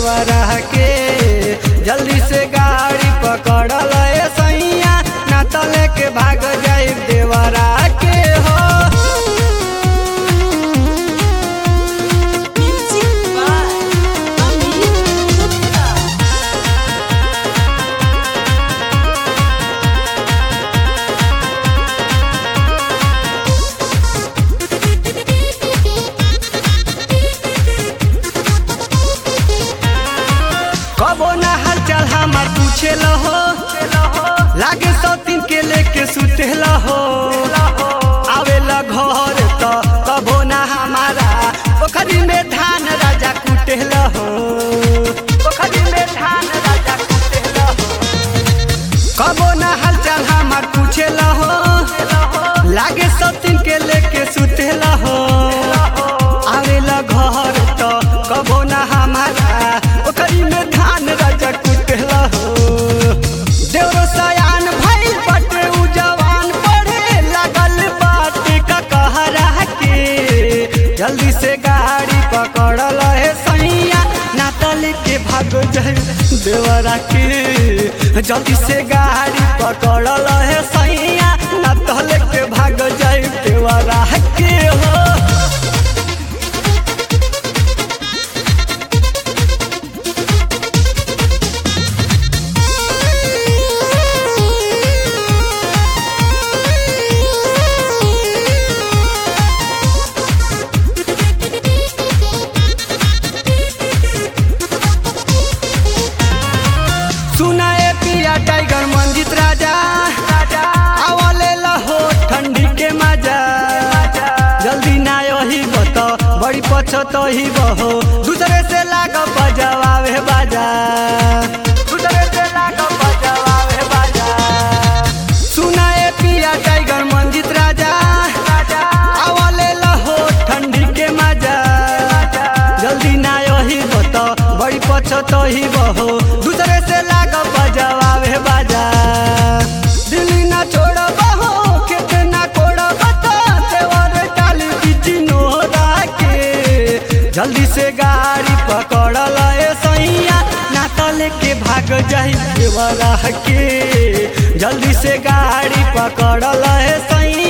देवरा के जल्दी से गाड़ी पकड़ल ए सैया ना तले के भाग जाई देवरा के हो Music by Amit Gupta. कबो ना हाल चाल हमार पूछे हो लागे सौ तीन के लेके सुते हो आवेला घर तो कबो ना हमारा पोखरी में धान राजा कुटे हो पोखरी में धान राजा कुटे हो कबो ना हाल चाल हमार पूछे हो लागे सौ तीन के लेके सुते हो आवेला घर तो कबो ना हमारा ओकरी में धान राजा कुटेला हो देवरो सयान भइल बटे उ जवान पढ़े लागल बाटे का कहरा के जल्दी से गाड़ी पकड़ल है सैया ना तले के भाग जाए देवरा के जल्दी से गाड़ी पकड़ल है सैया ना तले के भाग जाए देवरा के हो सुनाए पिया टाइगर मंजित राजा आवले लहो ठंडी के मजा जल्दी ना यही बत बड़ी पछत ही बहो दूसरे से लाग बजवावे बाजा दूसरे से लाग बजवावे बाजा सुनाए पिया टाइगर मंजित राजा आवले लहो ठंडी के मजा जल्दी ना यही बत बड़ी पछत ही बहो दूसरे से लाग बजवावे बाजा दिल्ली ना छोड़ बहो खेत ना कोड़ बता देवर डाली बीच नोरा के जल्दी से गाड़ी पकड़ल ए सैया ना तले के भाग जाई देवरा के जल्दी से गाड़ी पकड़ल ए सैया